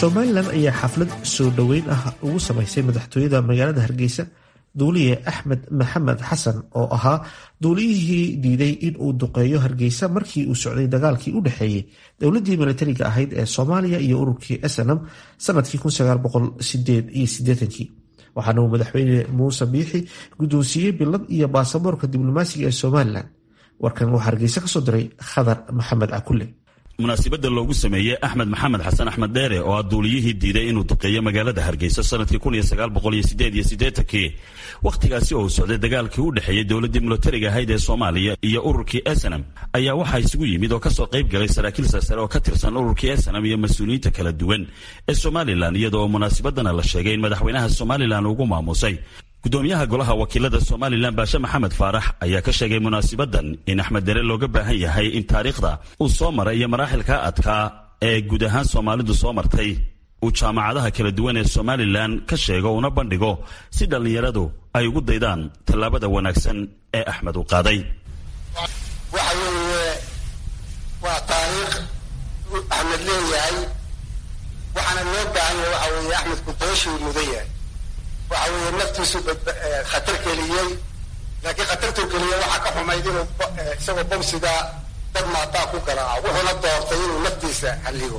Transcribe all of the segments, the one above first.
somalilan ayaa xaflad soo dhoweyn ah ugu samaysay madaxtooyada magaalada hargeysa duuliye axmed maxamed xasan oo ahaa duuliyihii diiday in uu duqeeyo hargeysa markii uu socday dagaalkii u dhexeeyey dowladii milatariga ahayd ee soomaaliya iyo ururkii snm sanadkii waxaana uu madaxweyne muuse biixi guddoonsiiyey bilad iyo baasaboorka diblomaasiga ee somalilan warkan waxaa hargeysa kasoo diray khadar maxamed cakulle munaasibadda loogu sameeyey axmed maxamed xasan axmed dheere oo ah duuliyihii diiday inuu duqeeyo magaalada hargeysa sanadkii kii wakhtigaasi oo uu socday dagaalkii u dhexeeyey dowladdii milatariga ahayd ee soomaaliya iyo ururkii snm ayaa waxaa isugu yimid oo kasoo qayb galay saraakiil sarsare oo ka tirsan ururkii snm iyo mas-uuliyiinta kala duwan ee somalilan iyadoo munaasibadana la sheegay in madaxweynaha somalilan ugu maamusay gudoomiyaha golaha wakiilada somalilan baashe maxamed faarax ayaa ka sheegay munaasibadan in axmed dere looga baahan yahay in taariikhda uu soo maray iyo maraaxilka adkaa ee guud ahaan soomaalidu soo martay uu jaamacadaha kala duwan ee somalilan ka sheego una bandhigo si dhallinyaradu ay ugu daydaan tallaabada wanaagsan ee axmed uu qaaday waxa weeye waa taariikh axmed leeyahay waxaana loo baahan yahay waxa weeye axmed kudoashuu mudan yahay waxa weeye naftiisu khatar geliyey laakiin khatartuu geliyey waxaa ka xumayd inuu isagoo bomsiga dad maataa ku garaaco wuxuuna doortay inuu naftiisa halligo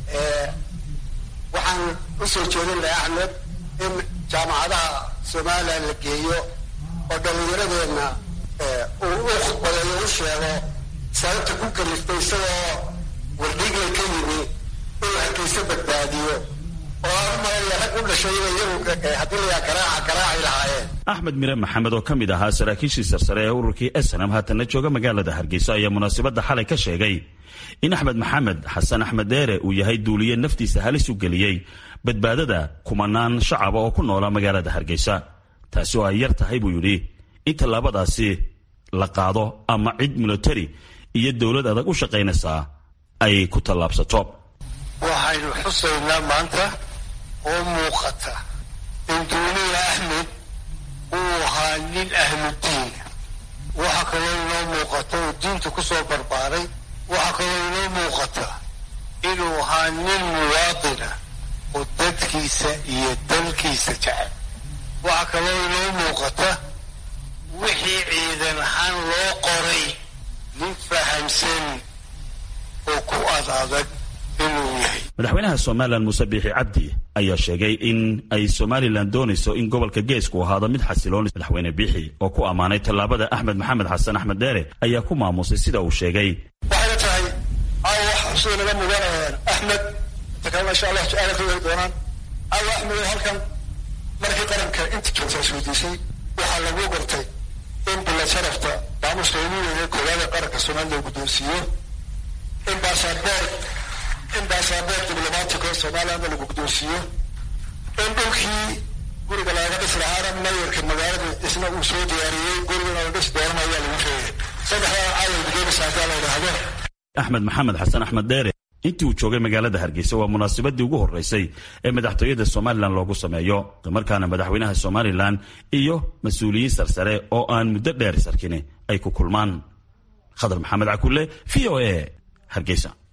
waxaan usoo jeedin lahay axmed in jaamacadaha somalilan la geeyo oo dhallinyaradeenna uu u khudbadeeyo u sheego sababta ku kaliftay isagoo wardhigla ka yimi inuu hargeysa badbaadiyo oo aan umalaya rag u dhashay inay iyagu haddii layaa garaaca garaaci lahaayeen axmed mire maxamed oo ka mid ahaa saraakiishii sarsare ee ururkii snm haatanna jooga magaalada hargeysa ayaa munaasibadda xalay ka sheegay in axmed maxamed xasan axmed dheere uu yahay duuliye naftiisa halis u geliyey badbaadada kumanaan shacaba oo ku noola magaalada hargeysa taasi oo ay yar tahay buu yidhi in tallaabadaasi la qaado ama cid milatari iyo dowlad adag u shaqaynaysaa ay ku tallaabsato waxaynu xusaynaa maanta oo muuqata in duuliya axmed uu ahaa nin ahludiina waxaa kaloo inoo muuqata oo diinta ku soo barbaaray waxaa kaloo inoo muuqata inuu ahaa nin muwaadina oo dadkiisa iyo dalkiisa jecel waxaa kaloo inoo muuqata wixii ciidan ahaan loo qoray nin fahamsan oo ku ad adag madaxweynaha somalilan muuse biixi cabdi ayaa sheegay in ay somalilan doonayso in gobolka geesku ahaado mid xasiloon madaxweyne biixi oo ku ammaanay tallaabada axmed maxamed xasan axmed dheere ayaa ku maamusay sida uu sheegay waxayna tahay aawa wax sida naga mudanayaan axmed takalna insha allah su-aala ka weri doonaan aawa axmed oo halkan markii qaranka inta joogta isweydiisay waxaa lagu gartay in bilad sharafta maamuska ugu weynay koowaada qaranka somalilan uu guddoonsiiyo in baasaboor in baasaboor diblomaatico somalilanna lagu guddoonsiiyo in dhulkii guriga laaga dhis lahaana mayarka magaalada isna uu soo diyaariyey gurigana la dhisi doonana ayaa lagu sheegay saddexdaa caawal gudoomiska hadaa la yidhaahdo axmed maxamed xasan axmed dheere intii uu joogay magaalada hargeysa waa munaasabadii ugu horeysay ee madaxtooyada somalilan loogu sameeyo islamarkaana madaxweynaha somalilan iyo mas-uuliyiin sarsare oo aan muddo dheer sarkin ay ku kulmaan khadar maxamed cakulle v o a hargeysa